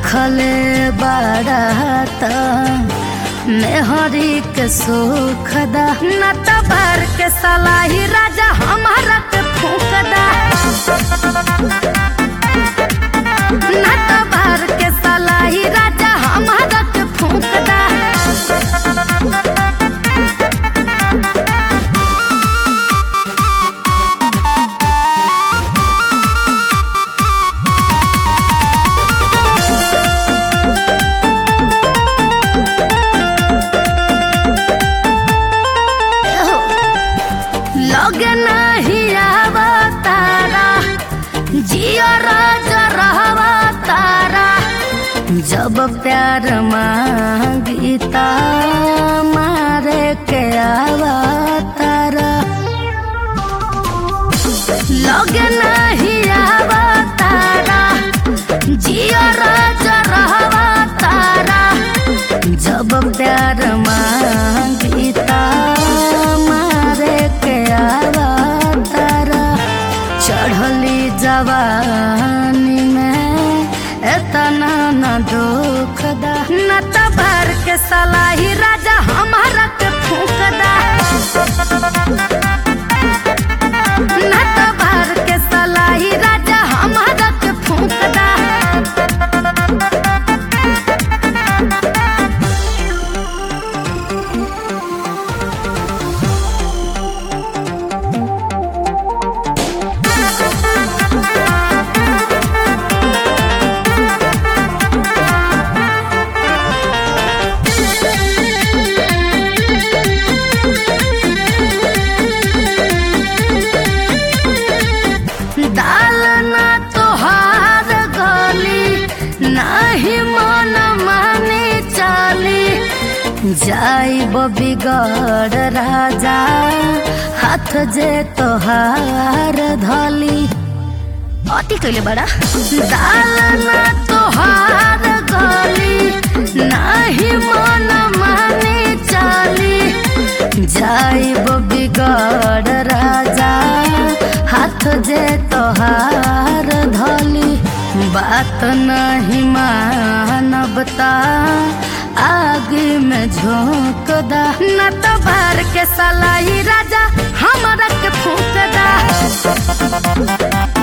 भूखले बारात मेहरी के सुख दा न तबार के सलाही राजा हमारा के फूक दा न तबार के सलाही राजा हमारा के फूक दा लगे नहीं आवा तारा जियो राजा रहवा तारा जब प्यार मांगीता मारे के आवा तारा लगे नहीं आवा तारा जियो राजा रहवा तारा जब प्यार मांगीता मारे के आवा तारा चढ़ली जवानी में एतना न दुख दा न तबार के सलाही राजा हमारा के फूक दा न तबार के सलाही राजा हमारा के फूक दा दाल ना तोहार गली नाही मन माने चाली जाइब बिगड़ राजा हाथ जे तोहार धली अति कैले बड़ा दाल ना तोहार गली नाही मन माने चाली जाइब बिगड़ राजा हाथ जे तोहार धली बात नहीं मानबता आगे में झोंक दा न तो बार के सलाई राजा हमारा के फूक दा